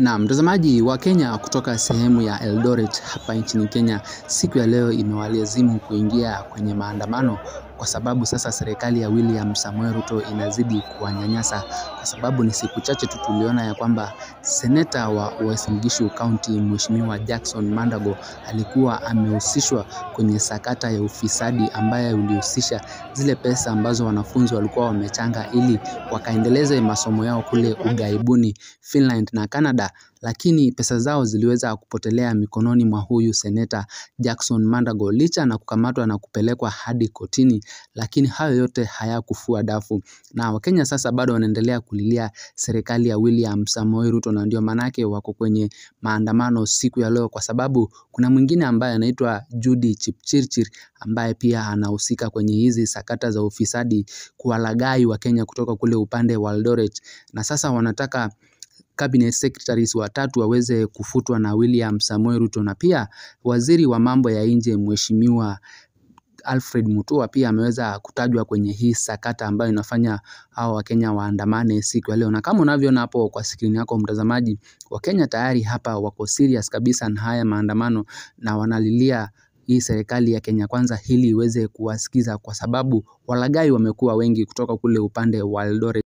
Na mtazamaji wa Kenya kutoka sehemu ya Eldoret hapa nchini Kenya, siku ya leo imewalazimu kuingia kwenye maandamano kwa sababu sasa serikali ya William Samoei Ruto inazidi kuwanyanyasa, kwa sababu ni siku chache tu tuliona ya kwamba seneta wa Uasin Gishu County Mheshimiwa Jackson Mandago alikuwa amehusishwa kwenye sakata ya ufisadi ambaye ulihusisha zile pesa ambazo wanafunzi walikuwa wamechanga ili wakaendeleze masomo yao kule ughaibuni Finland na Canada, lakini pesa zao ziliweza kupotelea mikononi mwa huyu seneta Jackson Mandago licha na kukamatwa na kupelekwa hadi kotini, lakini hayo yote hayakufua dafu na Wakenya sasa bado wanaendelea kulilia serikali ya William Samoei Ruto, na ndio maanake wako kwenye maandamano siku ya leo, kwa sababu kuna mwingine ambaye anaitwa Judy Chipchirchir ambaye pia anahusika kwenye hizi sakata za ufisadi, kuwalaghai Wakenya kutoka kule upande wa Eldoret, na sasa wanataka cabinet secretaries watatu waweze kufutwa na William Samoei Ruto, na pia waziri wa mambo ya nje Mheshimiwa Alfred Mutua pia ameweza kutajwa kwenye hii sakata ambayo inafanya hao Wakenya waandamane siku ya leo. Na kama unavyoona hapo kwa skrini yako mtazamaji, Wakenya tayari hapa wako serious kabisa na haya maandamano na wanalilia hii serikali ya Kenya Kwanza ili iweze kuwasikiza, kwa sababu walaghai wamekuwa wengi kutoka kule upande wa Eldoret.